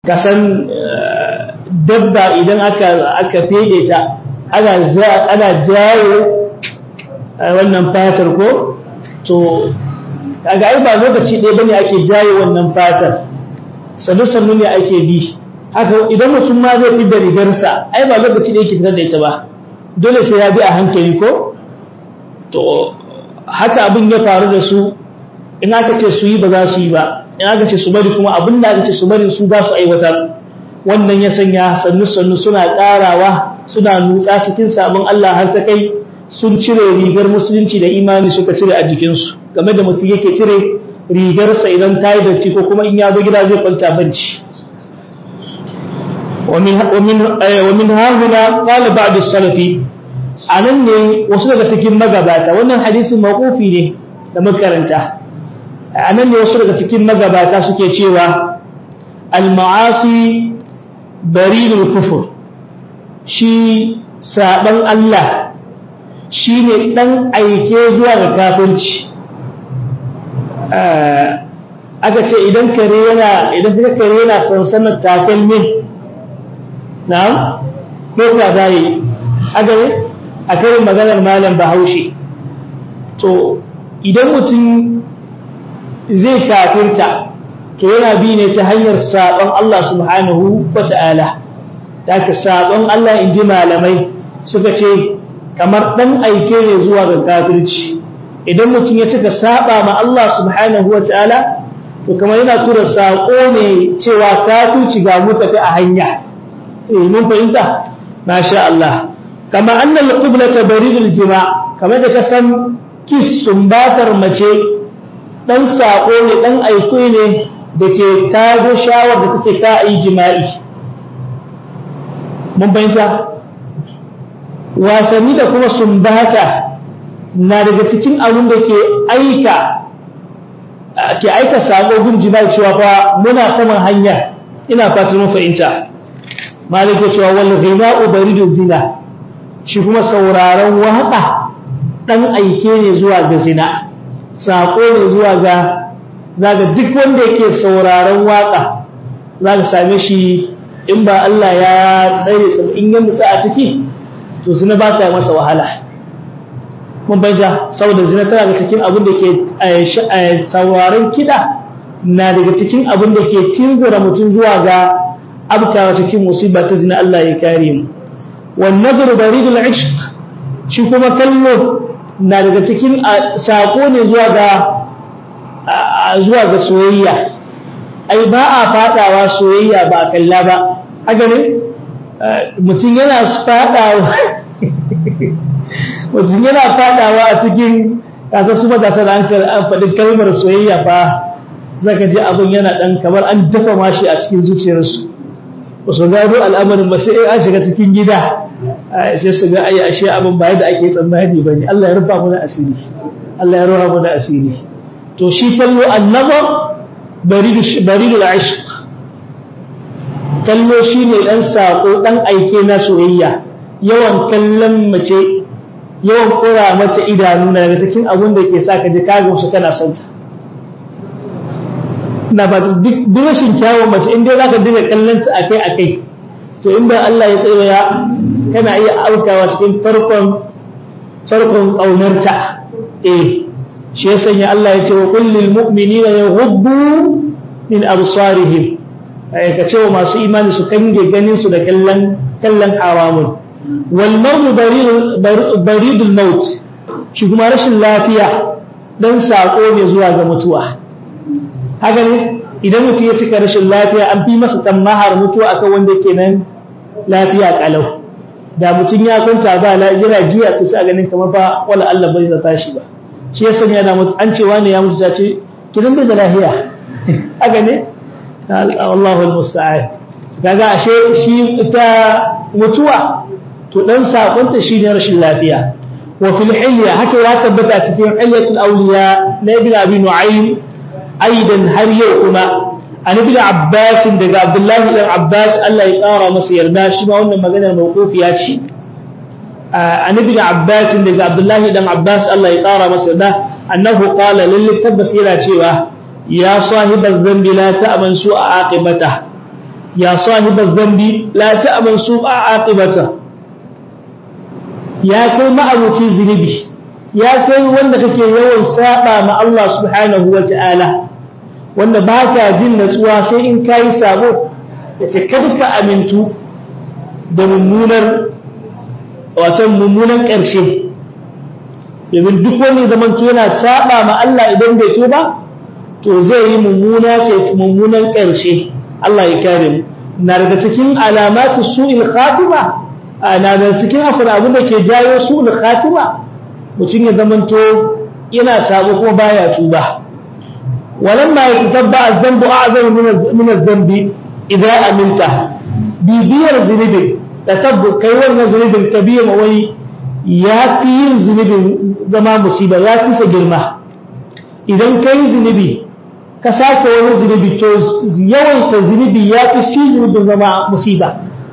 kasan dabba idan aka aka fede ta ana ana jawo wannan fatar ko to kaga ai ba lokaci ɗaya bane ake jaye wannan fatar sannu sannu ne ake bi haka idan mutum ma zai fi da rigarsa ai ba lokaci ɗaya ke fitar da ita ba dole sai ya bi a hankali ko to haka abin ya faru da su in aka ce su yi ba za su yi ba in aka ce su bari kuma abin da aka ce su bari su za su aiwatar wannan ya sanya sannu sannu suna ƙarawa suna nutsa cikin sabon Allah har ta kai sun cire rigar musulunci da imani suka cire a jikinsu game da mutum yake cire rigarsa idan ta yi datti ko kuma in ya zo gida zai kwanta banci ومن ها هنا قال بعض السلف anan ne wasu daga cikin magabata wannan hadisin mawqufi ne da makaranta anan ne wasu daga cikin magabata suke cewa al-ma'asi baridul kufur shi saban Allah shine dan aike zuwa ga kafirci aka ce idan kare yana idan suka kare yana sansanar takalmin na'am ko ka dai aka ne a karin maganar malam bahaushe to idan mutum zai kafirta to yana bi ne ta hanyar saɓon Allah subhanahu wa ta'ala da ka saɓon Allah in ji malamai suka ce kamar ɗan aike ne zuwa ga kafirci idan mutum ya cika saɓa ma Allah subhanahu wa ta'ala to kamar yana tura saƙo ne cewa kafirci ga mu tafi a hanya mun fahimta masha Allah kama annal qiblata baridul jima kamar da ka san kis sumbatar mace dan sako ne dan aiko ne da ke tago shawar da take ta yi jima'i mun fahimta wasanni da kuma sumbata na daga cikin abin da ke aika ke aika sako gun jima'i cewa fa muna saman hanya ina fatan mun fahimta malike cewa wal ghina'u baridu zina shi kuma sauraron waka dan aike ne zuwa ga zina sako ne zuwa ga zaga duk wanda yake sauraron waka zaka same shi in ba Allah ya tsare sa in ya mutsa a ciki to zina ba ta masa wahala mun banja saboda zina tana daga cikin abin da ke sauraron kida na daga cikin abin da ke tinzura mutum zuwa ga abkawa cikin musiba ta zina Allah ya kare mu wan nadru baridul ishq shi kuma kallo na daga cikin sako ne zuwa ga zuwa ga soyayya ai ba a fadawa soyayya ba a kalla ba haka ne mutum yana fadawa mutum yana fadawa a cikin kasa su matasa da an faɗi kalmar soyayya fa zaka ji abin yana ɗan kamar an dafa mashi a cikin zuciyarsu ba su gano al'amarin ba sai an shiga cikin gida sai su ga ayi ashe abin ba yadda ake tsammani ba ne Allah ya rufa mana asiri Allah ya rufa mana asiri to shi kallo annaba baridu al-ishq kallo shine dan sako dan aike na soyayya yawan kallon mace yawan kura mata idanu na daga cikin abin da ke sa ka ji ka gamsu kana son ta na ba duk rashin kyawun mace in dai zaka dinga kallon ta akai akai to in ba Allah ya tsaya kana iya aukawa cikin farkon farkon kaunarta eh shi ya sanya Allah ya ce wa kullil mu'minina yaghuddu min absarihim ai ka ce wa masu imani su kange ganin su da kallon kallon haramun wal maut baridul maut shi kuma rashin lafiya dan sako ne zuwa ga mutuwa haka ne idan mutum ya cika rashin lafiya an fi masa tammahar mutuwa akan wanda ke nan lafiya kalau da mutum ya kwanta ba yana jiya ta sa ganin kamar ba wala Allah bai zata shi ba shi ya sanya da mutu an ce wani ya mutu ta ce kidan bai da lafiya haka ne Allahu almusta'an kaga ashe shi ita mutuwa to dan sakonta shine rashin lafiya wa fil hilya haka ya tabbata cikin hilyatul awliya na ibn abi nu'aym aidan har yau kuma an ibn abbas daga abdullahi ibn abbas Allah ya kara masa yarda shi ma wannan maganar mawqufiya ce an ibn abbas daga abdullahi ibn abbas Allah ya kara masa yarda annahu qala lil tabbas yana cewa ya sahibal dhanbi la ta'man su'a aqibata ya sahibar zambi la ta'aman su a aqibata ya kai ma'abuci zunubi ya kai wanda kake yawan saba ma Allah subhanahu wa ta'ala wanda ba ka jin natsuwa sai in kayi sabo ya ce kada ka amintu da mummunar watan mummunan ƙarshe domin duk wani zaman yana saba ma Allah idan bai tuba to zai yi mummuna ce mummunan ƙarshe Allah ya kare mu na daga cikin alamatu su'il khatima na daga cikin afin abin da ke jawo su'il khatima mutum ya zamanto yana sabo kuma baya tuba walamma ya tabba az-zambu a'zamu min az-zambi idza aminta bibiyar zunubin tatabbu kai wannan zunubin ka biya ma wani ya fi yin zunubin zama musiba ya fi sa girma idan kai zunubi ka sake wani zunubi to yawaita zunubi ya fi shi zunubin zama musiba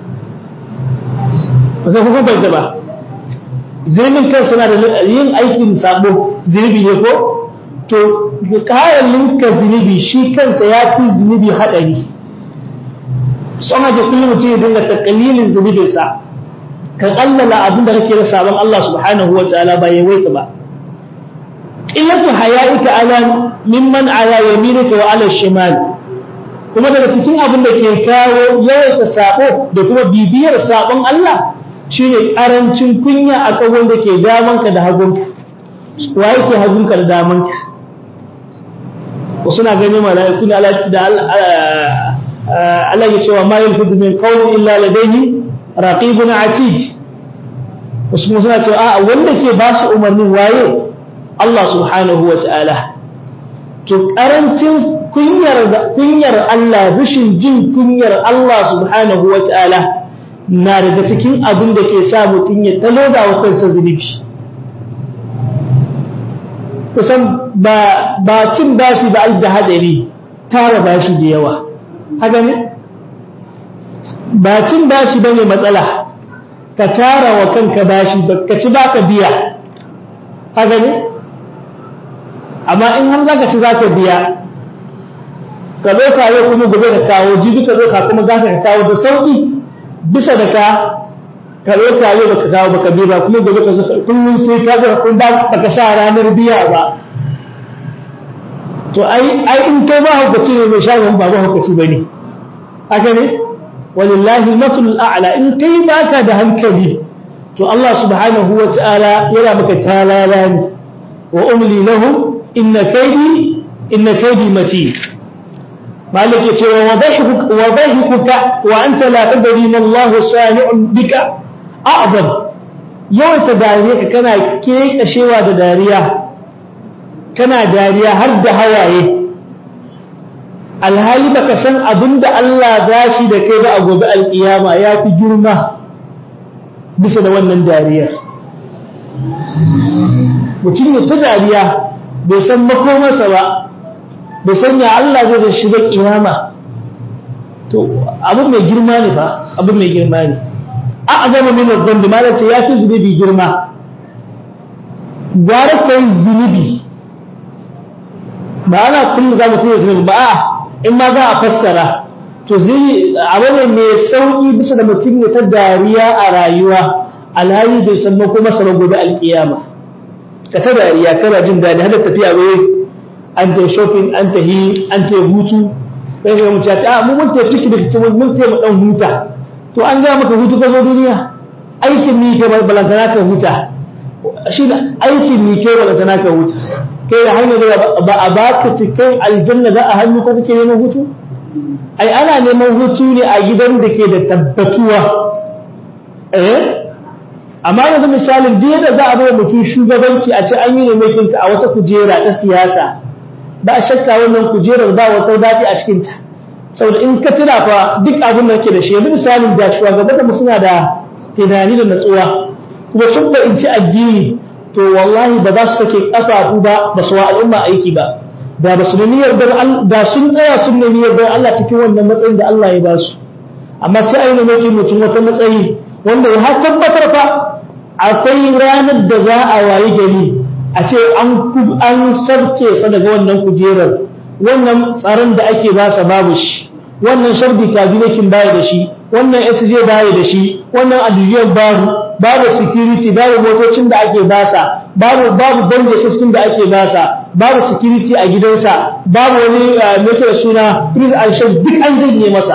ba sai kuma bai ba zunubin kansa na da yin aikin sabo zunubi ne ko to ƙarar linka zunubi shi kansa ya fi zunubi haɗari sama da kullum mutum ya dinga takalilin zunubinsa kan allala abin da kake da sabon Allah subhanahu wa ta'ala ba ya waita ba qillatu haya'ika ala mimman ala yaminika wa ala shimal kuma daga cikin abin da ke kawo yawaita sabo da kuma bibiyar sabon Allah shine karancin kunya a kan wanda ke damanka da hagunka wa yake hagunka da damanka wasu na ganin mala'iku ne da Allah ya cewa ma yalfudu min qawlin illa ladayhi raqibun atid wasu kuma suna cewa a wanda ke ba su umarnin waye Allah subhanahu wa ta'ala to karancin kunyar kunyar Allah rashin jin kunyar Allah subhanahu wa ta'ala na daga cikin abin da ke sa mutum ya taloda wa kansa zunubi kusan ba cin bashi ba da hadari tara bashi da yawa haka ne ba cin bashi bane matsala ka tara wa kanka bashi ka ci baka biya haka ne amma in har zaka ci zaka biya ka zo ka yau kuma gobe ka kawo jibi ka zo ka kuma zaka ka kawo da sauki bisa da ka ka zo ka yau baka kawo baka biya ba kuma gobe ka zo kullum sai ka ga kun ba baka sa ranar biya ba to ai ai in kai ba hukaci ne mai shagon ba ba hukaci bane haka ne walillahi matul a'la in kai baka da hankali to Allah subhanahu wa ta'ala yana maka talala ne wa umli lahum inna kaydi inna kaydi matin malik ya ce wa wadahikuka wa anta la tadri ma Allah sani'un bika a'zam yawan ta dariya ka kana kekashewa da dariya kana dariya har da hawaye alhali baka san abinda Allah za shi da kai ba a gobe alkiyama ya fi girma bisa da wannan dariyar mutum ya ta dariya bai san makomarsa ba bai san ya Allah zai da shiga kiyama to abin mai girma ne ba abin mai girma ne a azama min zambi ma ce ya fi zunubi girma gwara kai zunubi ba ana kullum za mu tuya zunubi ba a in ma za a fassara to zai abu ne mai sauƙi bisa da mutum ya ta dariya a rayuwa alhali bai san makomarsa ba gobe alkiyama ka ta dariya kana jin daɗi har da tafiya wai an ta shopping an ta hi an ta hutu sai ga mu ta mu mun ta tiki da cikin mun ta mu dan huta to an ga maka hutu ka zo duniya aikin ni kai balantana ka huta shi da aikin ni kai balantana ka huta kai da hanyar da ba a baka cikin aljanna za a hannu ko kake neman hutu ai ana neman hutu ne a gidan da ke da tabbatuwa eh amma yanzu misalin duk yadda za a bai mutum shugabanci a ce an yi ne a wata kujera ta siyasa ba a shakka wannan kujerar ba wata daɗi a cikinta saboda in ka tuna fa duk abin da ke da shi yanzu misalin da shugaban mu suna da tunani da natsuwa kuma sun da in ci addini to wallahi ba za su sake kafafu ba ba su wa al'umma aiki ba da ba su da niyyar da sun tsaya sun da niyyar don Allah cikin wannan matsayin da Allah ya ba su amma sai a yi nemi mutum wata matsayi wanda ya tabbatar fa akwai ranar da za a wayi gari a ce an sarke sa daga wannan kujerar wannan tsaron da ake ba sa babu shi wannan sharbi kabinekin baya da shi wannan sj baya da shi wannan adiyon babu babu security babu motocin da ake basa babu babu banda system da ake basa babu security a gidansa babu wani mai da suna prince and chef duk an janye masa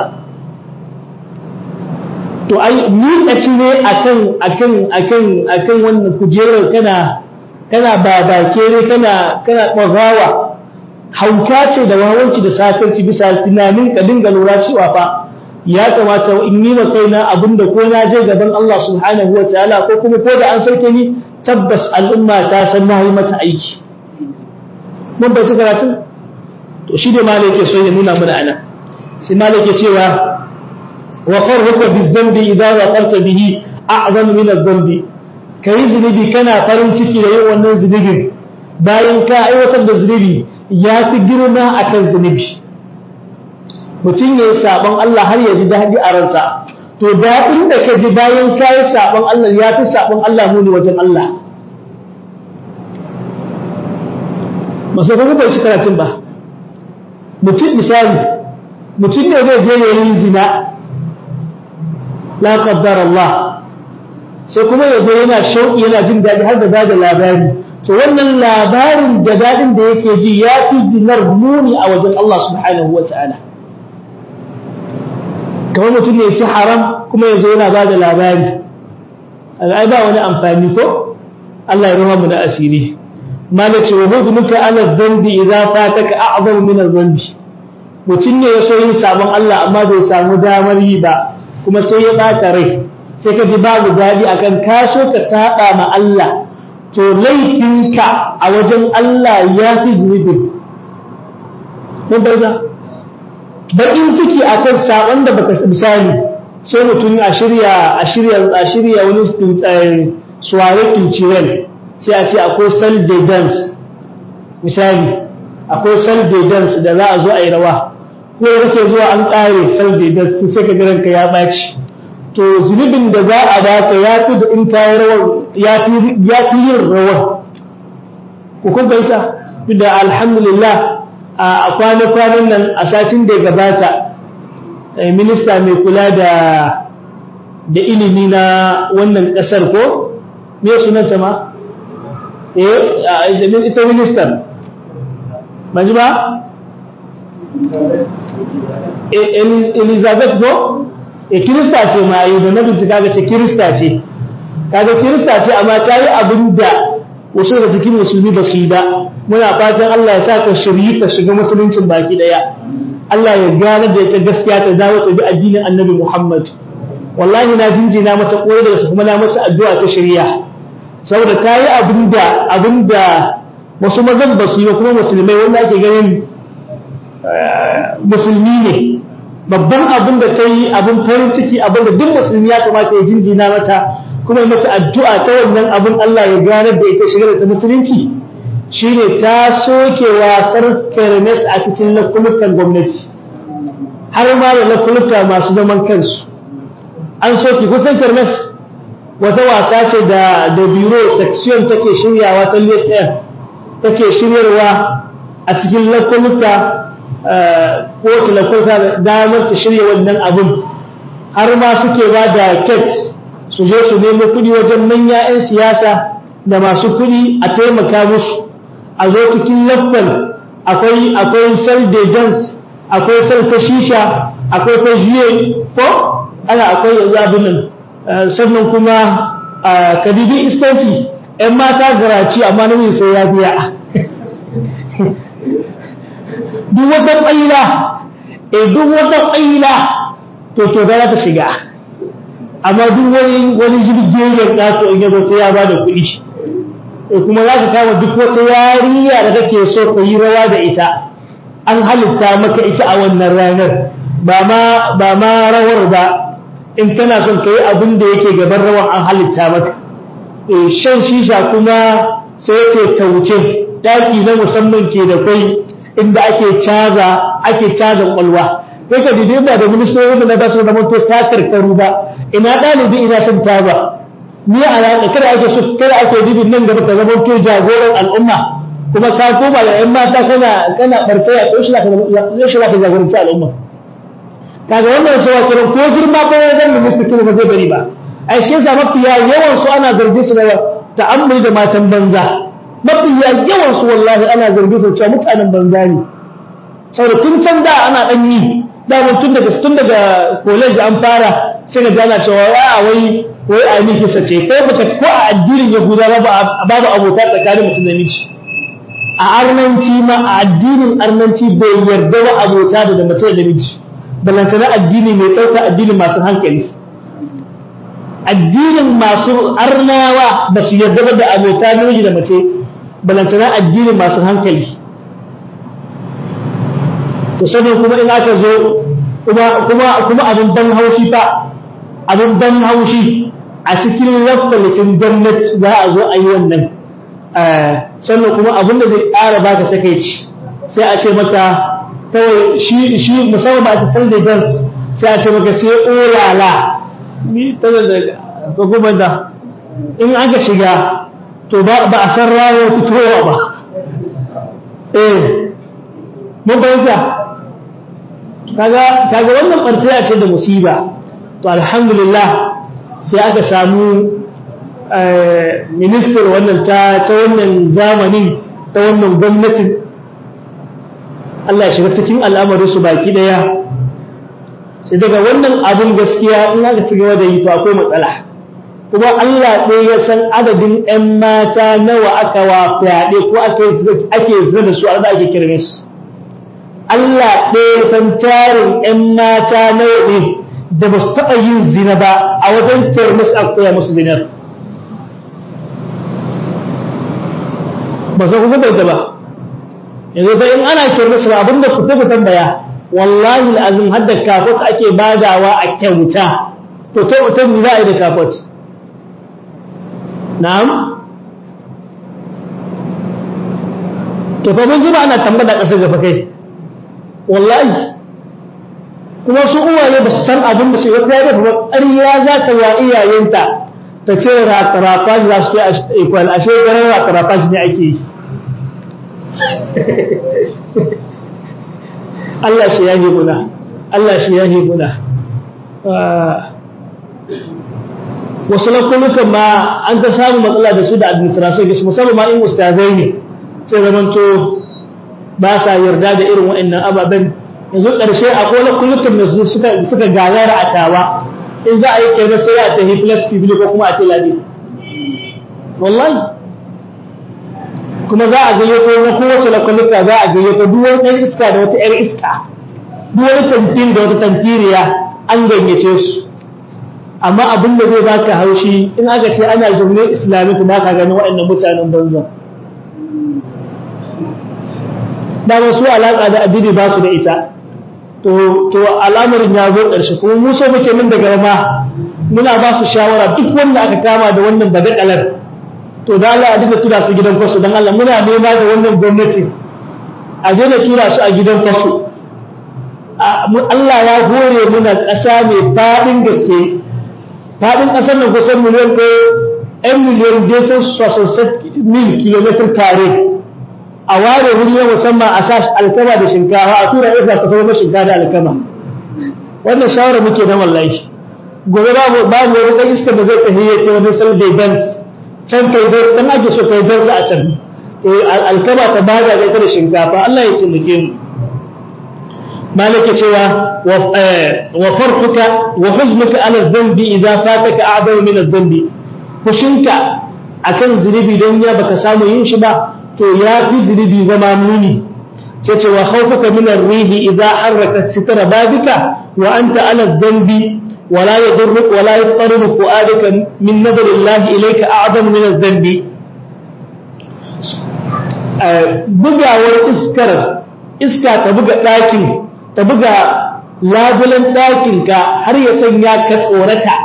to ai miƙaci ne akan akan akan akan wannan kujerar kana kana babakere kana kana ɓagawa hauka ce da wawanci da sakarci bisa tunanin ka dinga lura cewa fa ya kamata in yi ma kaina abinda ko na je gaban Allah subhanahu wa ta'ala ko kuma ko da an sauke ni tabbas al'umma ta san na yi mata aiki mun bai ta karatu to shi da malai yake so ya nuna mana ana sai malai yake cewa wa farhuka bi dhanbi idza waqarta bihi a'zam min adh-dhanbi kai zunubi kana farin ciki da yin wannan zunubin bayan ka aiwatar da zunubi ya fi girma akan zunubi mutum ya yi saɓon Allah har ya ji daɗi a ransa to daɗin da ka ji bayan ka yi saɓon Allah ya fi saɓon Allah muni wajen Allah masu kuma bai ci karatun ba mutum misali mutum ne zai je yayin zina la qaddar Allah sai kuma ya yana shauƙi yana jin daɗi har da ba da labari to wannan labarin da daɗin da yake ji ya fi zinar muni a wajen Allah subhanahu wa ta'ala kamar mutum ne ci haram kuma yanzu yana ba da labari ai ba wani amfani ko Allah ya rama mu da asiri mala ce wa hukumuka ala dhanbi idza fataka a'zamu min adh-dhanbi mutum ne ya so yin sabon Allah amma bai samu damar yi ba kuma sai ya bata rai sai ka ji babu dadi akan ka so ka saba ma Allah to laifinka a wajen Allah ya fi zunubin mun barza bakin ciki akan sabon da baka misali sai mutum a shirya a shirya a shirya wani suware cultural sai a ce akwai sal de dance misali akwai sal de dance da za a zo a yi rawa ko da kake zuwa an kare sal de dance sai ka ranka ya baci to zunubin da za a baka ya fi da in kayi rawar ya fi yin rawar ku kun baita da alhamdulillah a kwana-kwanan nan a satin da gabata minista mai kula da da ilimi na wannan kasar ko me sunanta ma eh ita ministan maji ba elizabeth go e kirista ce ma yi da na bincika ga ce kirista ce kaga kirista ce amma ta yi abin da wasu daga cikin musulmi ba su yi ba muna fatan Allah ya sa ka shiryi ka shiga musuluncin baki daya Allah ya gane da ita gaskiya ta dawo ta bi addinin Annabi Muhammad wallahi na jinjina mata koyi daga su kuma na mata addu'a ta shirya saboda ta yi abinda abinda wasu mazan ba su yi ba kuma musulmai wanda ake ganin musulmi ne babban abin da ta yi abin farin ciki abin da duk musulmi ya kamata ya jinjina mata kuma ya mata addu'a ta wannan abin Allah ya gane da ita shigar da musulunci shine ta soke wasar kermes a cikin lakulukan gwamnati har ma da lakuluka masu zaman kansu an soke kusan kermes wata wasa ce da da biro section take shiryawa ta lesen take shiryarwa a cikin lakuluka kowace lakuluka damar ta shirya wannan abin har ma suke ba da keks su je su nemo kuɗi wajen manya 'yan siyasa da masu kuɗi a taimaka musu a zo cikin laffal akwai akwai sal de dance akwai sal ta shisha akwai ta juye ko ana akwai yanzu abin nan sannan kuma kadibi iskanci ‘yan mata garaci amma namiji sai ya biya duk wata ƙaila e duk wata ƙaila to to za ta shiga amma duk wani wani jirgin ƙato in yazo sai ya ba da kuɗi kuma za ka kama duk wata yariya da kake so ka yi rawa da ita an halitta maka ita a wannan ranar ba ma ba ma rawar ba in kana son ka yi abin da yake gaban rawar an halitta maka shan shisha kuma sai ce kauce daki na musamman ke da kai inda ake caza ake caza kwalwa kai ka dide ba da ministoci da na ba su da manto sakar karu ba ina ɗalibi ina son taba ni alaƙa kada ake so kada ake dibin nan gaba ka zama to jagoran al'umma kuma ka koma da ƴan mata kana kana barkaya to shi ka shi ka jagoranci al'umma kaga wannan cewa kiran ko girma ko ya zan minista kin ba zai bari ba ai shi yasa mafiya yawan su ana zargi su da ta'ammuli da matan banza mafiya yawan su wallahi ana zargi su cewa mutanen banza ne saboda tun can da ana dan yi da tun daga tun daga college an fara sai ga jana cewa a wai wai a miki sace ko baka ko a addinin yahuda babu abota tsakanin mutum da miji a arnanci ma a addinin arnanci bai yarda wa abota da mace da miji balantana addini mai tsauka addinin masu hankali addinin masu arnawa ba su yarda ba da abota namiji da mace balantana addinin masu hankali to sanin kuma in aka zo kuma kuma abin ban haushi fa abin ban haushi a cikin lafalikin gwamnati za a zo a yi wannan sannan kuma abin da zai ƙara baka takaici sai a ce maka kawai shi shi musamman a tasar da dans sai a ce maka sai olala ni ta da ko kuma da in aka shiga to ba a san ranar fitowa ba eh mun bayyana kaga kaga wannan bartaya ce da musiba to alhamdulillah sai aka samu minister wannan ta ta wannan zamanin ta wannan gwamnatin Allah ya shiga cikin al'amarin su baki daya sai daga wannan abin gaskiya in aka ci gaba da yi to akwai matsala kuma Allah ɗaya ya san adadin 'yan mata nawa aka wa fyaɗe ko ake zina da su a da ake kirme su Allah ɗaya san tarin ‘yan mata nawa ne da ba su taɓa yin zina ba a wajen termis a koya musu zinar. Ba su kuma bai ba. Yanzu ta in ana termis ba abinda ku tafi tambaya, wallahi azim har da kafot ake badawa a kyauta, to kyautar ni za a yi da kafot. Na'am? To fa mun zuba ana tambada ƙasar gaba kai. wallahi kuma su uwaye ba su san abin da shi wata ya dafa ƙarya za ta wa iyayenta ta ce rafa za su ke ikwal ashe ganin rafa ne ake yi Allah shi ya muna Allah shi ya muna wasu lakulukan ma an ta samu matsala da su da administration gashi musamman ma in ustazai ne sai zamanto ba sa yarda da irin waɗannan ababen yanzu ƙarshe a kola kullukan da suka suka gagara a tawa in za a yi kenan sai a tafi plus bibili ko kuma a tilabi wallahi kuma za a gayyato na kowace lakwalika za a gayyato duk wani ɗan iska da wata ‘yar iska duk wani tantin da wata tantiriya an gayyace su amma abin da zai baka haushi in aka ce ana zaune islamic ba ka gani waɗannan mutanen banza dama su alaƙa da addini ba su da ita to al'amarin ya zo ƙarshe kuma mu so muke min daga ma muna ba su shawara duk wanda aka kama da wannan badakalar to da Allah a dinga tura su gidan kwasu don Allah muna nema da wannan gwamnati a daina tura su a gidan kwasu Allah ya hore muna ƙasa mai faɗin gaske faɗin ƙasar nan kusan miliyan ɗaya ‘yan miliyan desan sosai mil kilomitar kare a ware wuri na musamman a sa alkama da shinkafa a tura isa ta zama shinkafa da alkama wannan shawara muke na wallahi gobe babu babu wani ɗan iska da zai tafi ya ce wani salbe dance can kai dai can ake so kai dance a can alkama ta bada da ita da shinkafa Allah ya taimake mu malaka cewa wa farquka wa huznuka ala dhanbi idza fataka a'damu min adh-dhanbi fushinka akan zunubi don ya baka samu yin shi ba to ya fi zunubi zama muni sai ce wa khawfaka min ar-rihi idza harrakat sitra babika wa anta ala dhanbi ولا يضرك ولا يضطرب فؤادك من نظر الله إليك أعظم من الذنب bugawar iskar iska ta buga ɗakin ta buga labulen ɗakinka har ya sanya ka tsorata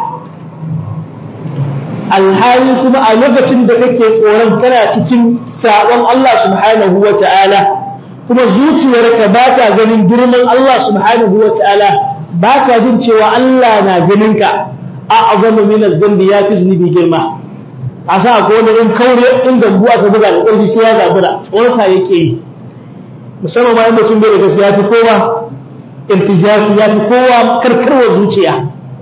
alhali kuma a lokacin da kake tsoron kana cikin sabon Allah subhanahu wa ta'ala kuma zuciyarka ba ta ganin girman Allah subhanahu wa ta'ala ba ka jin cewa Allah na ganinka a azamu min az-zambi ya fi zunubi girma a sa ko wani in kaure in gambu aka buga da ƙarfi sai ya zabura tsorata yake yi musamman ma in mutum bai da gaskiya fi kowa irtijafi ya fi kowa karkarwa zuciya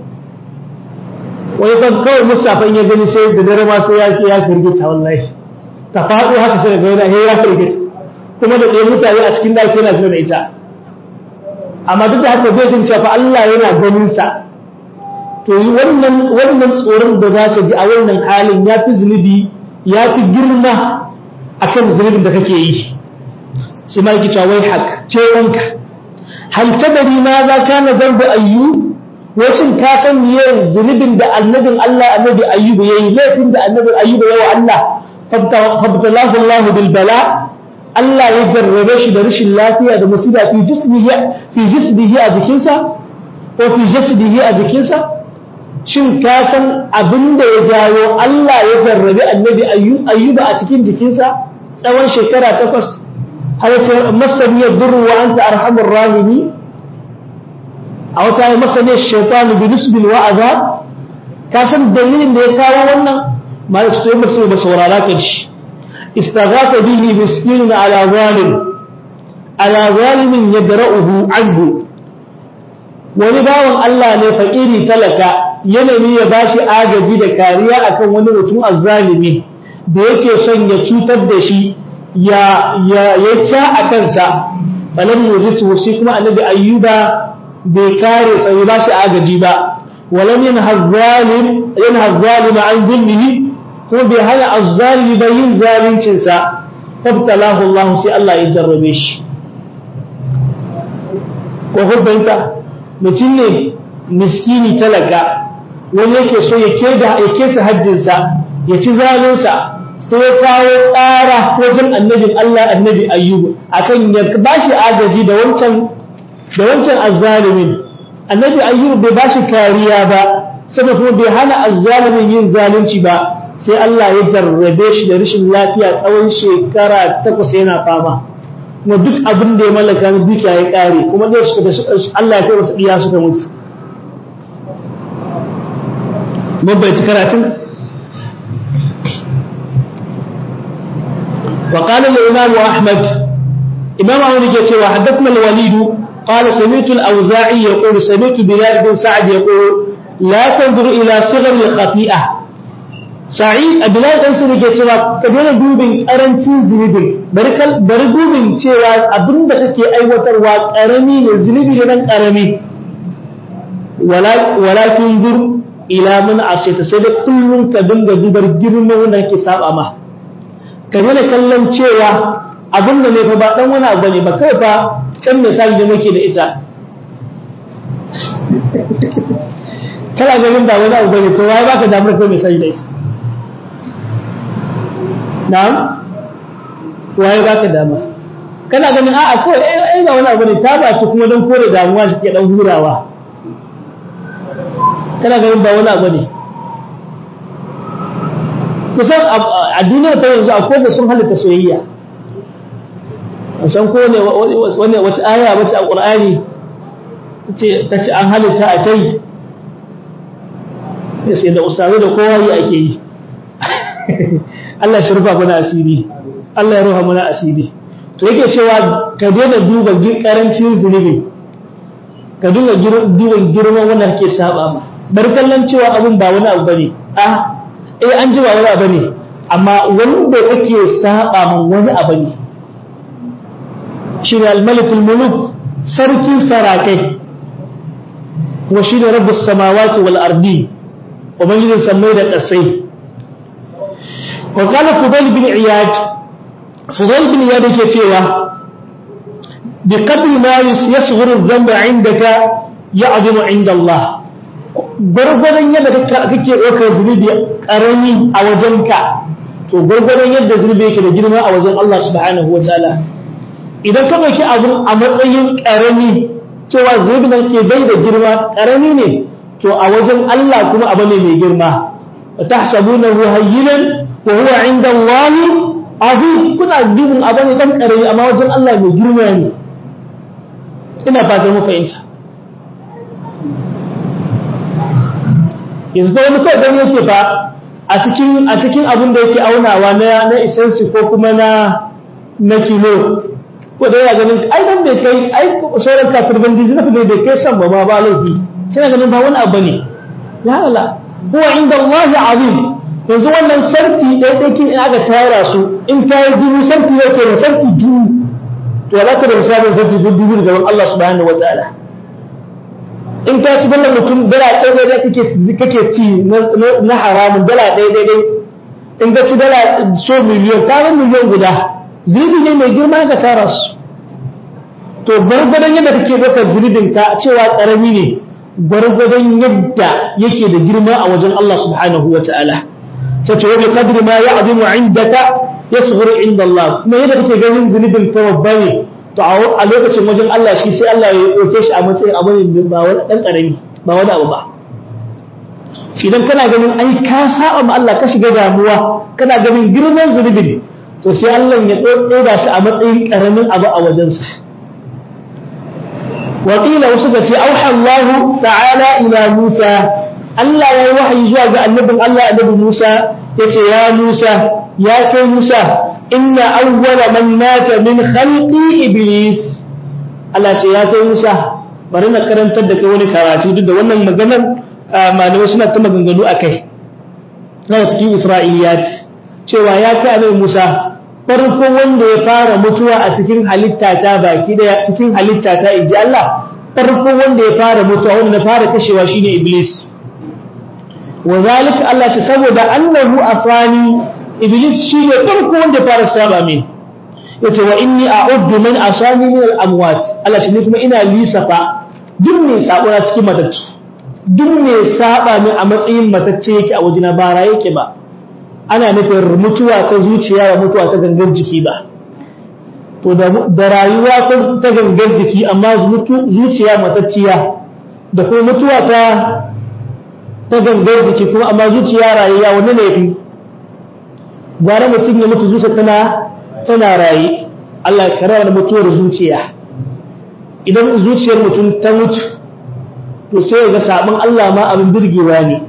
wani kan kawai musafan ya gani sai da dare ma sai ya ya firgita wallahi ta faɗo haka sai ga yana ya firgita kuma da ɗaya mutane a cikin ɗaki yana zina da ita amma duk da haka zai jin cewa Allah yana ganin sa to wannan wannan tsoron da za ka ji a wannan halin ya fi zunubi ya fi girma akan zunubin da kake yi sai ma yake cewa wai hak ce wanka hal tadari ma za ka na zambu ayyu washin ka san miye zunubin da annabin Allah annabi ayyubu yayi laifin da annabin ayyubu yayi wa Allah fabtalahu Allah bil bala Allah ya jarrabe shi da rashin lafiya da musiba fi jismihi fi jismihi a jikinsa ko fi jasdihi a jikinsa shin ka san abin da ya jawo Allah ya jarrabe annabi ayyuba a cikin jikinsa tsawon shekara takwas har ta masaniyar durru wa anta arhamur rahimi a wata yi masaniyar shaitanu bi nisbil wa azab ka san dalilin da ya kawo wannan ma ya fito yamma sai ba saurara ka ji istaghatha bihi miskinun ala zalim ala zalimin yadra'uhu anhu wani bawan Allah ne fakiri talaka yanayi ya bashi agaji da kariya akan wani mutum azzalimi da yake son ya cutar da shi ya ya ya ca a kansa falam yuzitu shi kuma annabi ayyuba bai kare sai ba shi agaji ba walam yanha zalim yanha zalima an zulmihi ko bai hana azzalimi ba yin zalincin sa fabtalahu Allah sai Allah ya jarrabe shi ko hubbanta mutum ne miskini talaka wani yake so ya keda ya keta haddinsa ya ci zalinsa sai ya kawo tsara wajen annabin Allah annabi ayyubu akan ya bashi agaji da wancan da wancan azzalimin annabi ayyubu bai bashi kariya ba saboda kuma bai hana azzalimin yin zalunci ba sai Allah ya jarrabe shi da rashin lafiya tsawon shekara takwas yana fama kuma duk abin da ya mallaka na dukiya ya kare kuma da su da Allah ya kai masa iya suka mutu mabbaiti karatun وقال الإمام أحمد إمام أحمد يقول حدثنا الوليد قال سمعت الأوزاعي يقول سمعت بلال بن سعد يقول لا تنظر إلى صغر الخطيئة سعيد بلال بن سعد يقول كدنا دوبين أرنتين زنبين بركل برغوبين cewa abin da kake aiwatarwa karami ne zunubi ne nan karami walakin zur ila man asita sai da kullun ka dinga dubar girman wanda kake saba ma ka nuna kallon cewa abin da ne fa ba dan wani abu ne ba kai fa kan misali da muke da ita kana ganin ba wani abu bane to wai baka damar kai misali da ita na'am wai baka dama kana ganin a'a ko eh ga wani abu ne ta ba ci kuma dan kore damuwa shi ke dan hurawa kana ganin ba wani abu ne kusan a duniya ta yanzu akwai da sun halitta soyayya san ko ne wani wata aya wata a ƙur'ani ta ce an halitta a tai ya sai da ustazu da kowa yi ake yi Allah shi rufa mana asiri Allah ya rufa mana asiri to yake cewa ka daina duba karancin zunubi ka dinga duba girman wanda kake saba ma bar kallon cewa abin ba wani abu bane a eh an ji ba wani abu ne amma wanda kake saba man wani abu ne shine al-malikul muluk sarkin sarakai wa shine rabbus samawati wal ardi ubangijin sammai da kasai wa qala fudayl bin iyad fudayl bin iyad yake cewa bi qadri ma yasghuru adh-dhanba 'indaka ya'dimu 'inda Allah gwargwadon yadda kake ɗaukar zunubi ƙarami a wajenka to gwargwadon yadda zunubi yake da girma a wajen Allah subhanahu wa ta'ala idan ka ɗauki abun a matsayin ƙarami cewa zunubi nan ke bai da girma ƙarami ne to a wajen Allah kuma abu ne mai girma wa tahsabunahu hayyinan wa huwa 'inda Allah azim kuna dubin abu ne dan ƙarami amma wajen Allah mai girma ne ina fatan mu fahimta yanzu da wani kawai gani yake ba a cikin a cikin abin da yake aunawa na na isansi ko kuma na na kilo ko da yana ganin ai dan bai kai ai sauran katurban dizi na bai bai kai san ba ma ba laifi sai na ganin ba wani abu ne la la huwa inda Allah azim yanzu wannan sarki ɗaya ɗaya in aka tara su in ka yi dubu sarki yake da sarki dubu to za ka da misalin sarki dubu daga Allah subhanahu wa ta'ala in ka ci dala mutum dala ɗaya ɗaya kake kake ci na haramun dala ɗaya ɗaya in ka ci dala so miliyon ka miliyon guda zunubi ne mai girma ka tara su to gwargwadon yadda kake baka zunubin ka cewa karami ne gwargwadon yadda yake da girma a wajen Allah subhanahu wa ta'ala sai ce wani kadri ma ya azimu indaka yasghuru inda Allah kuma yadda kake ganin zunubin ka babba ne to a lokacin wajen Allah shi sai Allah ya ɗauke shi a matsayin abu ne ba wani ɗan ƙarami ba wani abu ba idan kana ganin ai ka saba ma Allah ka shiga damuwa kana ganin girman zunubin to sai Allah ya tsotsa shi a matsayin ƙaramin abu a wajensa وقيل وسكت أوحى الله تعالى إلى موسى Allah ya yi wahayi zuwa ga annabin Allah annabi Musa yace ya Musa ya kai Musa inna awwala man mata min khalqi iblis Allah ce ya kai Musa bari na karantar da kai wani karatu duk da wannan maganar malamai suna ta maganganu akai na cikin Isra'iliyat cewa ya kai annabi Musa farko wanda ya fara mutuwa a cikin halitta ta baki daya cikin halitta ta inji Allah farko wanda ya fara mutuwa wanda na fara kashewa shine iblis وذلك الله تسبب أنه أصاني إبليس شيء فرق وانت فارس سابع من يتي وإني أعد من أصاني من الأموات الله تنكم إنا لي سفا دمني سابونا تكي متت دمني سابع من أمتين متتيك أو جنا بارايك با أنا نفر متوى تزوتيا ومتوى تغنغر جكي با to da rayuwa ta gangar jiki amma zuciya matacciya da kuma mutuwa ta ta gangar jiki kuma amma zuciya rayuwa wani ne fi gwara mutum ya mutu zuciya tana tana raye Allah ya karawa da mutuwar zuciya idan zuciyar mutum ta mutu to sai ga sabon Allah ma abin birgewa ne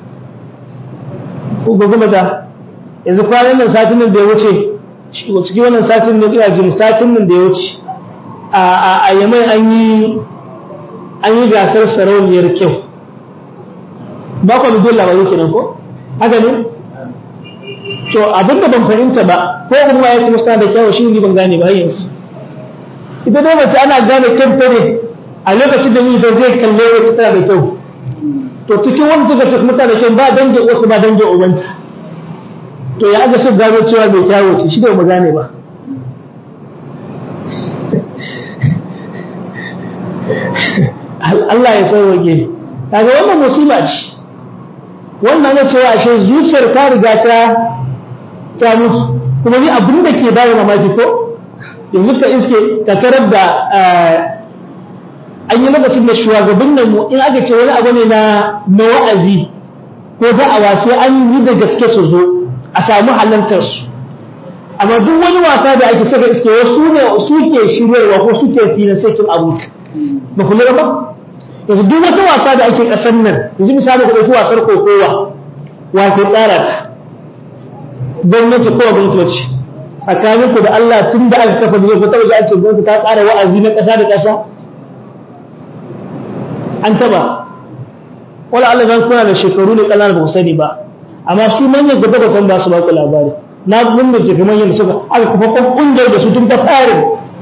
ko ga kuma ta yanzu kwanan nan satin nan da ya wuce cikin wannan satin nan ina jin satin nan da ya wuce a yamai an yi an yi gasar sarauniyar kyau ba ku bidon labaru kenan ko haka ne to abin da ban fahimta ba ko kuma ya ce musta da kyawu shi ne ban gane ba yanzu ita dai mace ana gane kyanta ne a lokacin da ni zai kalle wacce tana da kyau to cikin wani suka ce kuma tana da kyau ba dange wasu ba dange ubanta to ya ga su gano cewa mai kyawu ce shi da mu gane ba Allah ya sauwage kaga wannan musiba ce wannan ya cewa ashe zuciyar ta riga ta ta mutu kuma ni abin da ke bayan mamaki ko yanzu ka iske ka tarar da an yi lokacin da shugaban nan mu in aka ce wani abu ne na na wa'azi ko da'awa sai an yi da gaske su zo a samu halartar su amma duk wani wasa da ake saka iske wasu ne su ke shiryarwa ko su ke fina sai kin abu ba ku ba yanzu duk wata wasa da ake ƙasar nan yanzu misali ku ɗauki wasar kokowa wa ke tsara ta gwamnati ko gwamnati tsakanin ku da Allah tun da aka kafa zai ku taɓa ji an ce gwamnati ta tsara wa'azi na ƙasa da ƙasa an taɓa wala Allah zan kuna da shekaru ne ƙanana ba ku sani ba amma su manyan gaba da ba su ba ku labari na mun da jifi manyan da suka aka kafa ƙungiyar da su tun ta fara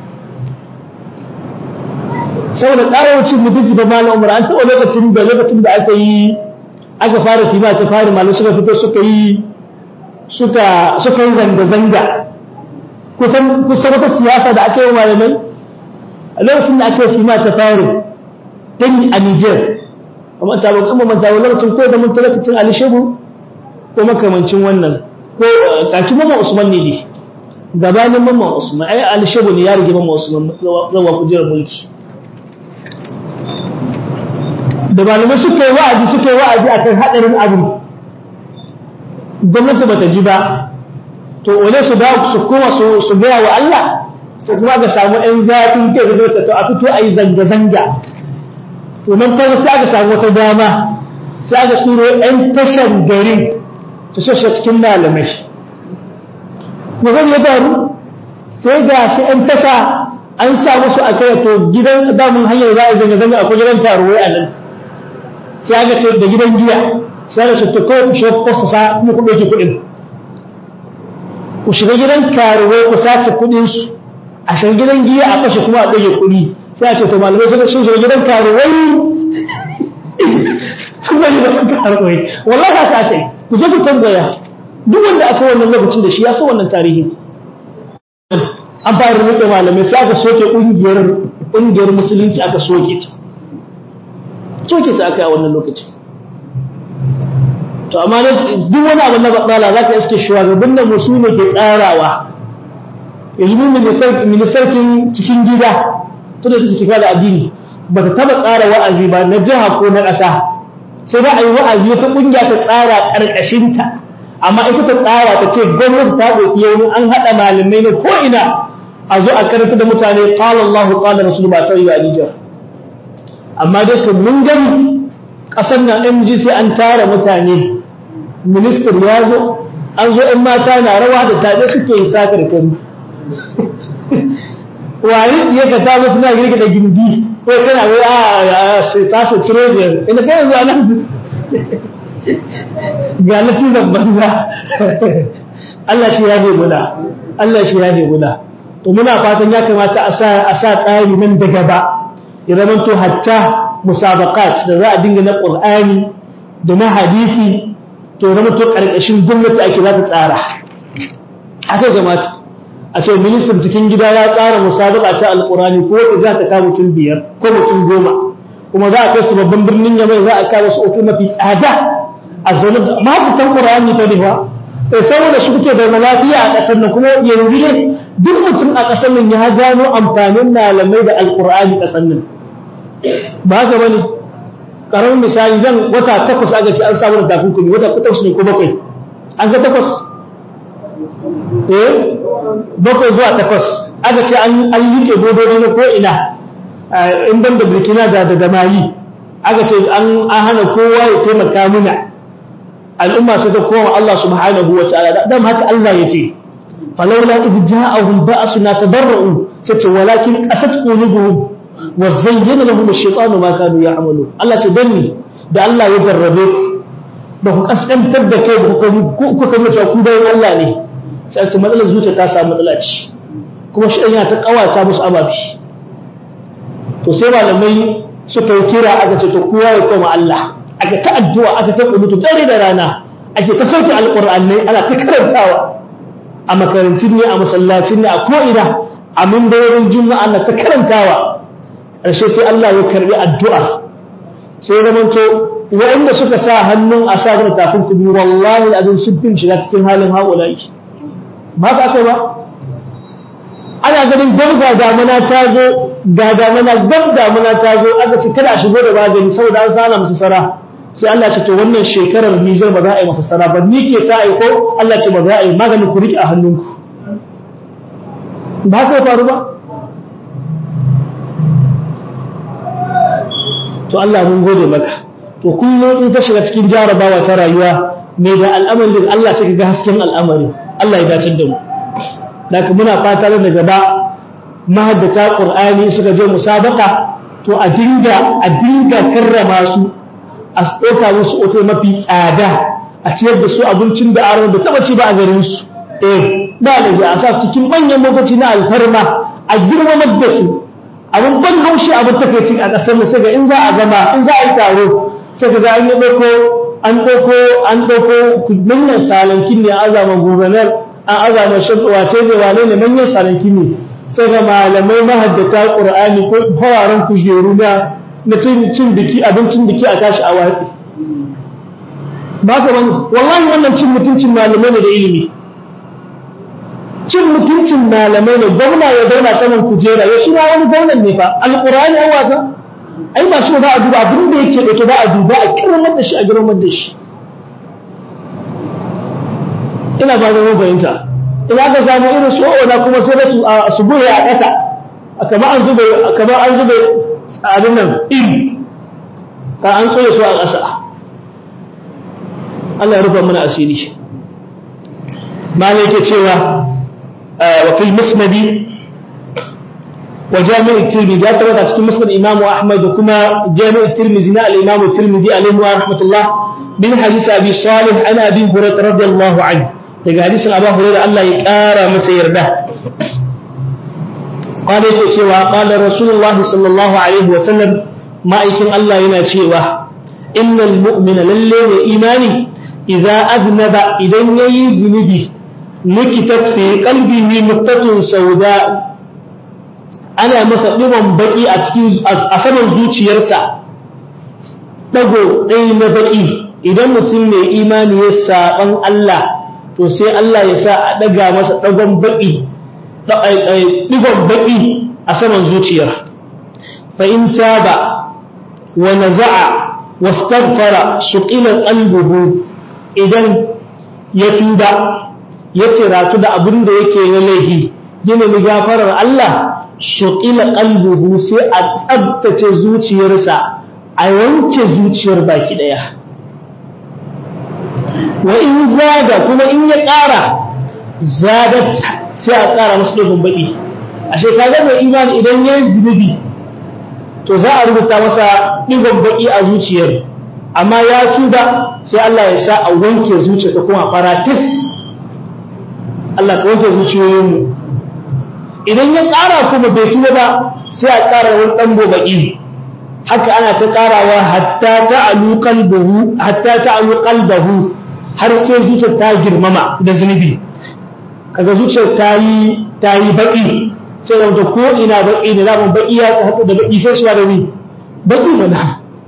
saboda ƙararci mutunci ba malam umar an taɓa lokacin da lokacin da aka yi aka fara kima ta fara malam suka fito suka yi suka suka yi zanga-zanga kusan kusan wata siyasa da aka yi malamai a lokacin da aka yi kima ta fara dan a Niger amma ta ba kuma manta lokacin ko da mun lokacin Ali Shehu ko makamancin wannan ko kaki mamman Usman ne ne gabanin mamman Usman ai Ali Shehu ne ya rige mamman Usman zawa kujerar mulki da malamai suka yi wa'azi suka yi wa'azi a kan haɗarin abin gwamnati ba ta ji ba to wane su dawo su koma su gaya wa Allah sai kuma ga samu ‘yan zafin kai da zai to a fito a yi zanga-zanga to nan kawai sai aka samu wata dama sai aka turo ‘yan tashan garin su shashe cikin malamai. Mazan ya faru sai ga shi ‘yan tasha an sa musu a kai to gidan damun hanyar za a zanga zanga akwai gidan taruwai a nan sai aka ce da gidan giya sai aka ce to kawai ku shiga ku sa kuma ku ɗauki kuɗin ku shiga gidan taruwai ku sace kuɗin su a shiga gidan giya a kashe kuma a ɗauke kuɗi sai a ce to malamai suka sun shiga gidan taruwai sun ga gidan taruwai wallahi haka aka yi ku je ku tambaya duk wanda aka wannan lokacin da shi ya san wannan tarihi an fara rubuta malamai sai aka soke ƙungiyar ƙungiyar musulunci aka soke ta soke ta aka yi a wannan lokacin to amma duk wani abu na batsala za ka iske shugaban da musu ne ke tsarawa yanzu ministarkin cikin gida tunda ta cikin da addini ba ta taba tsara wa'azi ba na jiha ko na ƙasa sai ba a yi wa'azi wata ƙungiya ta tsara ƙarƙashinta amma ita ta tsara ta ce gwamnati ta ɗauki yau an haɗa malamai na ko'ina a zo a karanta da mutane ƙalar Allah ƙalar Rasul ba ta yi wa Nijar amma dai kan mun gani ƙasar na MG sai an tara mutane ministan ya zo an zo ‘yan mata na rawa da taɗe suke yi sakar kan wani ya ka ta mutu na girka da gindi ko kana wai a sai saso kirojiyar ina kai yanzu a nan ga natizan banza Allah shi ya ne guda Allah shi ya ne guda to muna fatan ya kamata a sa tsari nan da gaba ya zama to hatta musabaqat da za a dinga na Qur'ani da na hadisi to zama to karkashin gwamnati ake za ta tsara haka kamata a ce ministan cikin gida ya tsara musabaqa ta alqur'ani ko wata za ta kawo mutum biyar ko mutum goma kuma za a kai su babban birnin yamai za a kawo su otu mafi tsada a zaune da mafitan ƙura'ani ta nifa sai saboda shi kuke da lafiya a ƙasar nan kuma yanzu ne duk mutum a ƙasar nan ya gano amfanin malamai da alƙur'ani ƙasar nan ba haka bane ƙaramin misali dan wata takwas aka ce an samu da takunkumi wata takwas ne ko bakwai an ga takwas eh bakwai zuwa takwas aka ce an yi ke dodori na ko ina in ban da burkina da da mali aka ce an hana kowa ya taimaka muna al'umma su ta koma Allah subhanahu wa ta'ala dan haka Allah ya ce falawla idh ja'ahum ba'suna tadarru sai ce walakin qasat qulubuhum wa zayyana lahum ash-shaytanu ma kanu ya'malu Allah ce danni da Allah ya jarrabe ba ku kaskantar da kai ku kuka mutu ku bayan Allah ne sai ce matsalar zuciya ta samu matsala ce kuma shi yana ta kawata musu ababi to sai malamai suka yi kira aka ce to kowa ya koma Allah aka ta addu'a aka ta kunutu dare da rana ake ta sauke alqur'anai ana ta karantawa a makarantun ne a masallacin ne a ko'ina a mimbarin juma'a na ta karantawa ƙarshe sai Allah ya karbi addu'a sai ya zamanto waɗanda suka sa hannun a sa da tafin kubi wallahi abin sun fin shiga cikin halin haƙulai ba ka kai ba ana ganin gab ga damuna ta zo ga damuna gab damuna ta zo aka ce kada a shigo da magani saboda an sana musu sara sai Allah ce to wannan shekarar Nijar ba za a yi masa sara ba ni ke sa ai ko Allah ce ba za a yi maganin ku riƙe a hannunku ba haka faru ba to Allah mun gode maka to kullum in ka shiga cikin jarabawa ta rayuwa mai da al'amarin Allah sai ka ga hasken al'amari Allah ya dace da mu daga muna fata da gaba mahaddata qur'ani suka je musabaka to a dinga a dinga karrama su a tsoka musu oto mafi tsada a ciyar da su abincin da aron da taba ci ba a garin su eh ba da a sa cikin manyan motoci na alfarma a girmamar da su abin ban haushi abin takaici a ƙasar mu sai ga in za a zama in za a yi taro sai ga an yi ɗauko an ɗauko an ɗauko manyan salankin ne a zama gubernar an azama shan wace ne wane ne manyan saranki ne sai ga malamai mahaddata qur'ani ko fararen kujeru na na cin biki abincin biki a tashi a watsi ba ka ban wallahi wannan cin mutuncin malamai ne da ilimi cin mutuncin malamai ne gwamna ya zauna saman kujera ya shi ma wani gwamnan ne fa alqur'ani an wasa ai ba shi ba a duba abin da yake dauke ba a duba a kirmar da shi a girmar da shi ina ba zama fahimta ina ka samu irin su na kuma sai da su su buye a ƙasa kamar an zube kamar an zube abin nan iri ka an tsoye su a ƙasa Allah ya rufa mana asiri malai ke cewa wa fil musnadi wa jami'u tirmidhi ya tabbata cikin musnad imam ahmad da kuma jami'u tirmidhi na al-imam tirmidhi alaihi wa rahmatullah bin hadith abi salih an abi hurairah radiyallahu anhu daga hadisin abu hurairah Allah ya kara masa yarda قال yake cewa qala rasulullah sallallahu alaihi wa sallam ma'aikin Allah yana cewa innal mu'mina lalle ne imani idza aznaba idan yayi zunubi nukitat fi qalbihi nuqtatun sauda ana masa diban baki a cikin a saman zuciyarsa dago ɗaya na baki idan mutum mai imani ya saban Allah to sai Allah ya sa a daga masa dagon baki digon baki a saman zuciyar fa in taba wa naza'a wastaghfara suqila qalbuhu idan ya tuba ya ciratu da abin da yake na laifi gina ni gafarar Allah suqila qalbuhu sai a tsabtace zuciyarsa a wanke zuciyar baki daya wa in zaga kuma in ya ƙara zadat sai a ƙara masu dogon baƙi a shekarar mai imani idan ya yi zunubi to za a rubuta masa ɗigon baƙi a zuciyar amma ya tuba sai Allah ya sa a wanke zuciya ta kuma faratis Allah ka wanke zuciyoyinmu idan ya ƙara kuma bai tuba ba sai a ƙara wani ɗan baƙi haka ana ta ƙarawa hatta ta'alu qalbuhu hatta ta'alu qalbahu har sai zuciyar ta girmama da zunubi kaga zuciyar ta yi ta yi baki sai da wata ko ina baki ne zaman baki ya haɗu da baki sai shi da ni baki mana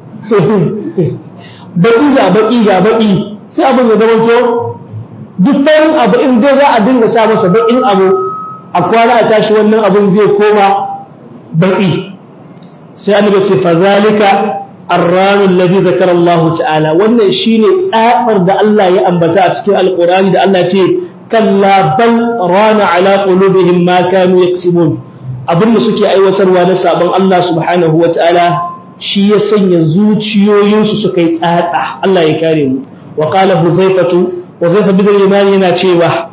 baki ga baki ga baki sai abin da zama to duk farin abu in dai za a dinga sa masa bakin abu a kwana a tashi wannan abin zai koma baki sai annabi ce fa zalika الران الذي ذكر الله تعالى wannan shine tsatsar da Allah ya ambata a cikin alqur'ani da Allah ce kalla bal rana ala qulubihim ma kanu yaksibun abin da suke aiwatarwa na sabon Allah subhanahu wataala shi ya sanya zuciyoyinsu suka yi tsatsa Allah ya kare mu wa qala huzaifatu huzaifa bin al yana cewa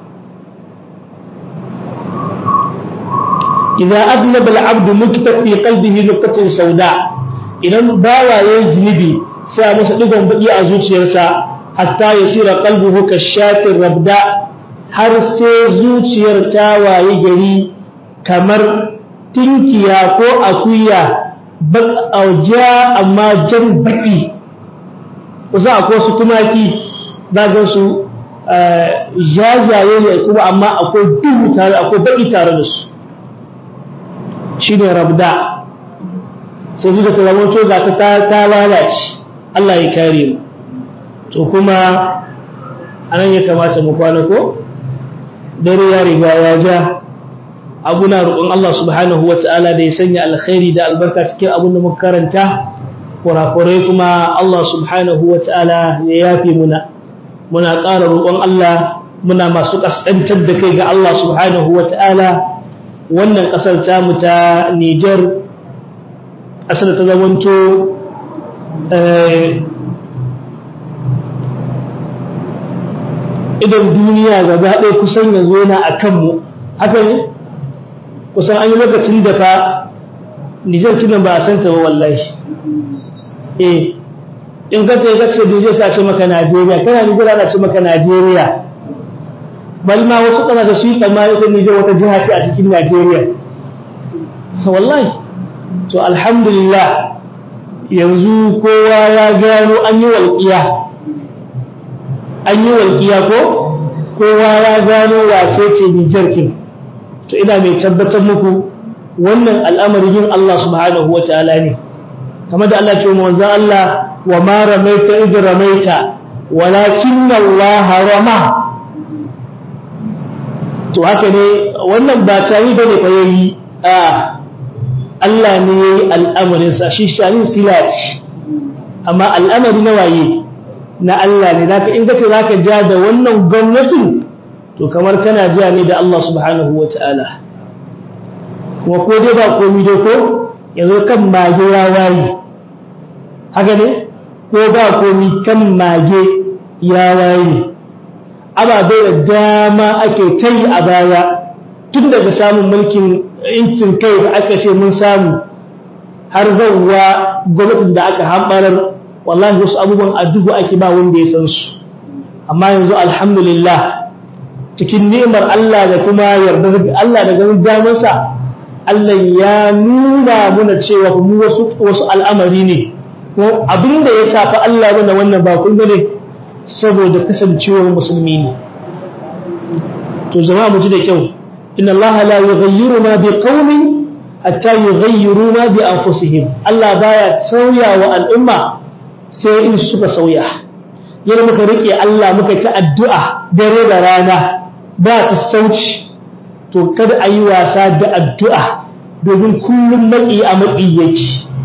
idza adnaba al-abd nuktat fi qalbihi nuqtatun sauda idan bawa yayin zunubi sai a masa digon baki a zuciyarsa hatta yasira qalbuhu kashatir rabda har sai zuciyar ta waye gari kamar tinkiya ko akuya ja amma jan baki kusa akwai su tumaki zagar su jajaye ne kuma amma akwai duhu tare akwai baki tare da su shi ne rabda sai zuciya ta zama to ta ta lalace Allah ya kare mu to kuma anan ya kamata mu kwana ko dare ya riga ya ja abuna roƙon Allah subhanahu wa ta'ala da ya sanya alkhairi da albarka cikin abin da muka karanta kurakurai kuma Allah subhanahu wa ta'ala ya yafe muna muna ƙara roƙon Allah muna masu ƙasƙantar da kai ga Allah subhanahu wa ta'ala wannan ƙasar tamu ta Nijar ƙasar ta zamanto idan duniya gaba ɗaya kusan yanzu yana a kanmu haka ne kusan an yi lokacin da fa nijar tunan ba a san ta ba wallahi eh in ka ce kace nijar sa ce maka najeriya kana nijar ana ce maka najeriya bal ma wasu ƙasashe su yi tsammani ita nijar wata jiha ce a cikin najeriya wallahi to alhamdulillah yanzu kowa ya gano an yi walƙiya an yi walƙiya ko kowa ya gano wace ce Nijar kin to ina mai tabbatar muku wannan al'amarin yin Allah subhanahu wa ta'ala ne kamar da Allah ce manzo Allah wa ma ramaita id ramaita walakin Allah rama to haka ne wannan ba tari bane fa yayi a Allah ne yayi al'amarin sa shi shanin silati amma al'amari na waye na Allah ne zaka in kace zaka ja da wannan gwamnatin to kamar kana ja ne da Allah subhanahu wataala kuma ko dai ba komai dai ko yanzu kan mage ya wayi haka ne ko ba komai kan mage ya wayi ababe da dama ake tai a baya tun daga samun mulkin incin kai da aka ce mun samu har zauwa gwamnatin da aka hambarar wallahi wasu abubuwan addu'u ake ba wanda ya san su amma yanzu alhamdulillah cikin ni'imar Allah da kuma yarda Allah da ganin damansa Allah ya nuna muna cewa mu wasu wasu al'amari ne ko abinda ya shafi Allah mana wannan ba kun gane saboda kasancewar musulmi ne to jama'a mu ji da kyau inna Allah la yughayyiru ma bi qaumin hatta yughayyiru ma bi anfusihim Allah baya sauya wa al'umma sai in suka sauya yana muka rike Allah muka ta addu'a dare da rana ba ta sauci to kada a yi wasa da addu'a domin kullum maƙi a maƙi yake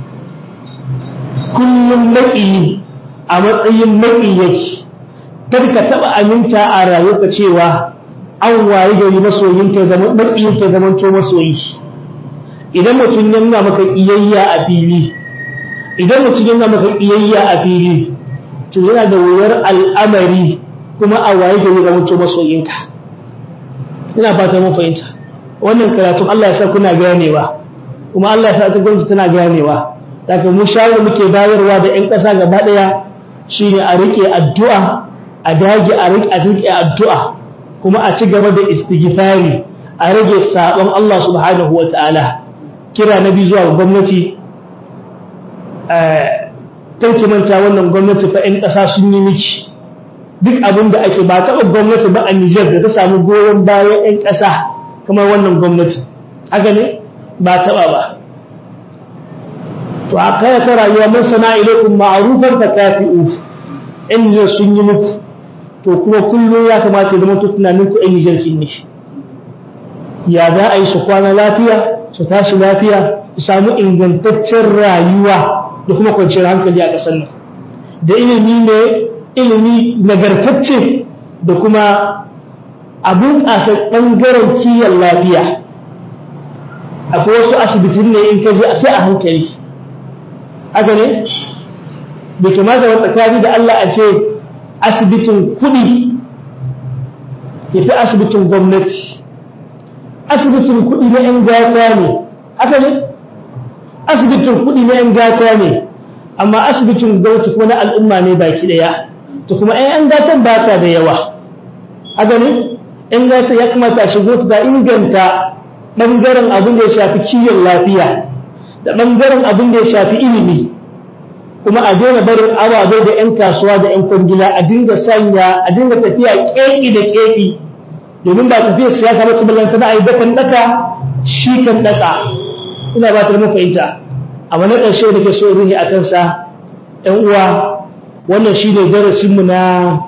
kullum maƙi a matsayin maƙi yake kada ka taɓa aminta a rayuwa cewa an waye gari masoyinka zama maƙiyinka zaman to masoyi idan mutum ya nuna maka ƙiyayya a fili idan mutum ya nuna maka ƙiyayya a fili to yana da wuyar al'amari kuma a waye gari zaman to masoyinka ina fata mun fahimta wannan karatun Allah ya sa kuna ganewa kuma Allah ya sa ta gwamnati tana ganewa daga mu shawara muke bayarwa da ƴan ƙasa gaba ɗaya shine a rike addu'a a dage a rike a rike addu'a kuma a ci gaba da istighfari a rage sabon Allah subhanahu wataala kira nabi zuwa gwamnati eh manta wannan gwamnati fa ƴan ƙasa sun yi miki duk abin da ake ba taɓa gwamnati ba a Nijar da ta samu goyon bayan 'yan ƙasa kamar wannan gwamnati haka ne ba taɓa ba to a kaya ta rayuwa mun sana ilaikun ma'arufar ta kafi'u in Nijar sun yi muku to kuma kullum ya kamata ya zama tunanin ku 'yan Nijar kin ne ya za a yi su kwana lafiya su tashi lafiya su samu ingantaccen rayuwa da kuma kwanciyar hankali a ƙasar nan da ilimi ne ilimi nagartacce da kuma abin ƙasa ɓangaren kiyon lafiya akwai wasu asibitin ne in kaji sai a hankali haka ne da kamata wa tsakani da Allah a ce asibitin kuɗi ya fi asibitin gwamnati asibitin kuɗi na 'yan gata ne haka ne asibitin kuɗi na 'yan gata ne amma asibitin gwamnati kuma na al'umma ne baki ɗaya to kuma ‘yan gatan ba sa da yawa a gani ‘yan gata ya kamata a shigo ta inganta ɓangaren abin da ya shafi kiwon lafiya da ɓangaren abin da ya shafi ilimi kuma a daina barin ababai da ‘yan kasuwa da ‘yan kwangila a dinga sanya a dinga tafiya ƙeƙi da ƙeƙi domin ba tafiyar siyasa ba ta ballanta na a yi dakan ɗaka shi kan ɗaka ina ba ta mafahimta amma na ƙarshe da ke so ruhi a kansa ‘yan uwa wannan shi ne darasinmu na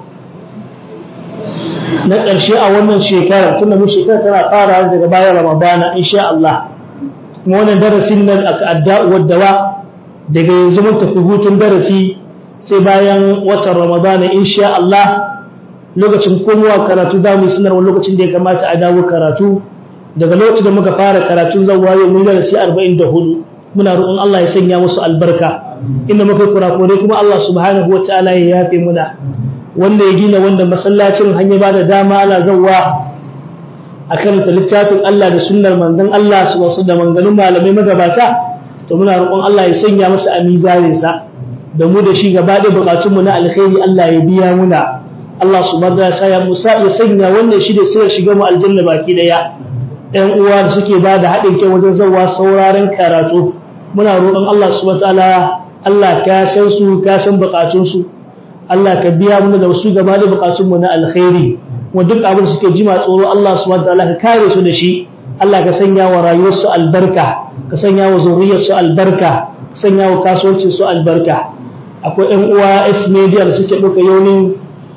na ƙarshe a wannan shekarar tunda mu shekarar tana fara daga bayan ramadana insha Allah kuma wannan darasin nan aka adda'uwar dawa daga yanzu mun tafi hutun darasi sai bayan watan ramadana insha Allah lokacin komowa karatu za mu yi sanarwa lokacin da ya kamata a dawo karatu daga lokacin da muka fara karatun zan waye mun darasi 44 muna roƙon Allah ya sanya musu albarka inda muka kurakure kuma Allah subhanahu wa ta'ala ya yafe muna wanda ya gina wanda masallacin hanya ba da dama ana zawwa a karanta littafin Allah da sunnar manzon Allah su wasu da manganun malamai magabata to muna roƙon Allah ya sanya masa a mizanin sa da mu da shi gaba da bukatun mu na alkhairi Allah ya biya muna Allah subhanahu wa ta'ala musa ya sanya wannan shi da sai shiga mu aljanna baki daya ɗan uwa da suke ba da haɗin kai wajen zawwa sauraren karatu muna roƙon Allah subhanahu wa ta'ala Allah ka san su ka san bukatun su Allah ka biya mu da wasu gaba da bukatun mu na alkhairi kuma duk abin da suke jima tsoro Allah subhanahu wa ta'ala ka kare su da shi Allah ka sanya wa rayuwarsu albarka ka sanya wa zuriyarsu albarka ka sanya wa kasuwancin su albarka akwai ƴan uwa S media da suke ɗauka yaunin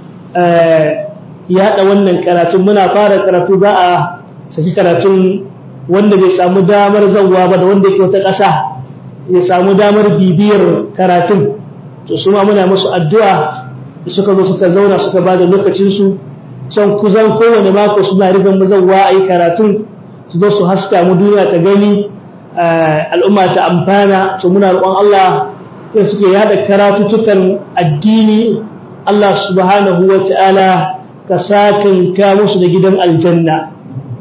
yaɗa wannan karatun muna fara karatu za a saki karatun wanda bai samu damar zanwa ba da wanda ke wata ƙasa ya samu damar bibiyar karatun to su ma muna musu addu'a suka zo suka zauna suka ba da lokacinsu can kuzan kowane mako suna rigan mazauwa a yi karatun su zo su haska mu duniya ta gani al'umma ta amfana to muna roƙon Allah ya suke yada karatutukan addini Allah subhanahu wa ta'ala ka sakan ka musu da gidan aljanna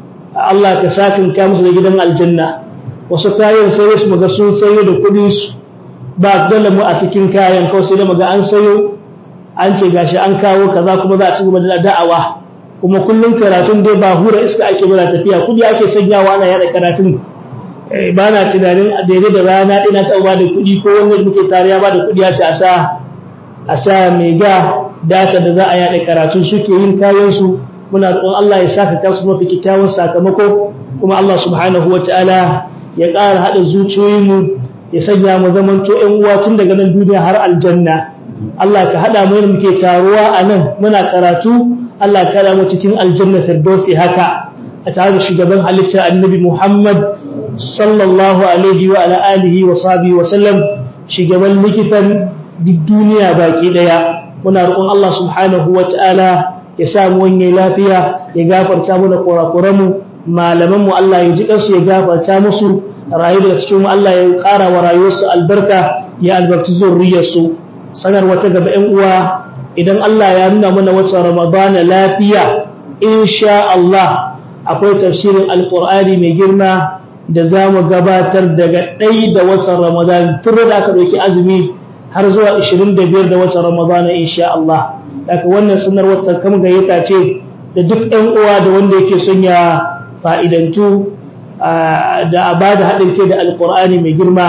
Allah ka sakin ka musu da gidan aljanna wasu kayan sai su muga sun sayo da kuɗin su ba dole mu a cikin kayan kawai sai da muga an sayo an ce gashi an kawo kaza kuma za a ci gaba da da'awa kuma kullum karatun dai ba hura iska ake bada tafiya kudi ake sanyawa ana yada karatun ba na tunanin daidai da rana ina ta ba da kudi ko wanda muke tare ya ba da kudi ya ce a sa a sa mega data da za a yada karatun suke yin kayan su muna roƙon Allah ya saka ta su mafi kyakkyawan sakamako kuma Allah subhanahu wataala ya ƙara haɗa zuciyoyinmu ya sanya mu zamanto ƴan uwa tun daga nan duniya har aljanna Allah ka haɗa mu yadda muke taruwa a nan muna karatu Allah ka haɗa mu cikin aljanna firdausi haka a tare da shugaban halittar annabi Muhammad sallallahu alaihi wa ala alihi wa sahbihi wa sallam shugaban likitan duk duniya baki daya muna roƙon Allah subhanahu wa ta'ala ya sa mu wanye lafiya ya gafarta mu da kurakuran mu malaman mu Allah ya ji kansu ya gafarta musu rayu daga cikin mu Allah ya ƙara wa rayuwarsu albarka ya albarki zurriyarsu sanar wata gaba ‘yan uwa idan Allah ya nuna mana wata Ramadana lafiya, insha Allah akwai tafsirin Alƙur'ani mai girma da za mu gabatar daga ɗai da watan Ramadan tun da aka ɗauki azumi har zuwa 25 da watan Ramadan insha Allah. Daga wannan sanar wata kam gayyata ce da duk ‘yan uwa da wanda yake son ya fa'idantu da a ba da haɗin kai da Alƙur'ani mai girma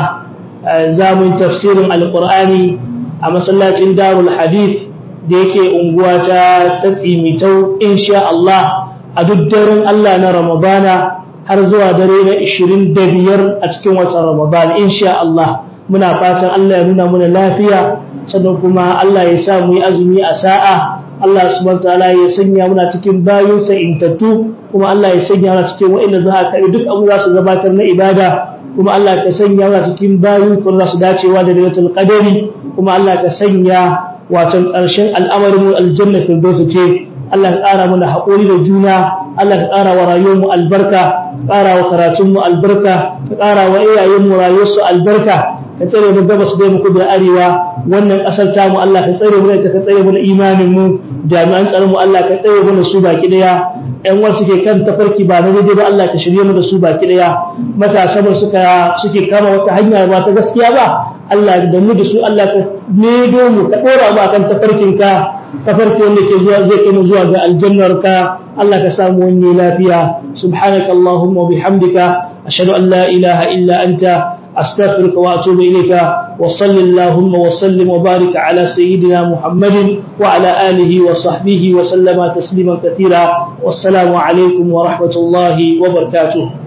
za mu yi tafsirin Alƙur'ani a masallacin darul hadith da yake unguwa ta tsimitau insha Allah a duk daren Allah na Ramadana har zuwa dare na 25 a cikin watan Ramadan insha Allah muna fatan Allah ya nuna muna lafiya sannan kuma Allah ya sa mu yi azumi a sa'a Allah subhanahu wataala ya sanya muna cikin bayinsa intattu kuma Allah ya sanya muna cikin wa'inda za a kai duk abu za su gabatar na ibada kuma Allah ka sanya muna cikin bayin kun za su dacewa da lailatul qadari kuma Allah ka sanya wato ƙarshen al'amarin aljanna firdausu ce Allah ka ƙara mana haƙuri da juna Allah ka ƙara wa rayuwarmu albarka ƙara wa karatunmu albarka ka ƙara wa iyayenmu rayuwarsu albarka ka tsare mu gabas da mu kudu arewa wannan ƙasar tamu Allah ka tsare mu da ka tsare mu da imanin mu jami'an tsaron mu Allah ka tsare mu da su baki daya ƴan wasu ke kan tafarki ba na daidai ba Allah ka shirye mu da su baki daya matasa mu suka suke kama wata hanya ba ta gaskiya ba Allah da mu da su Allah ka nedo mu ka dora mu akan tafarkin ka tafarki wanda ke zuwa zai kai mu zuwa ga aljannar ka Allah ka samu wani lafiya subhanaka allahumma wa bihamdika ashhadu an la ilaha illa anta أستغفرك وأتوب إليك وصل اللهم وسلم وبارك على سيدنا محمد وعلى آله وصحبه وسلم تسليما كثيرا والسلام عليكم ورحمة الله وبركاته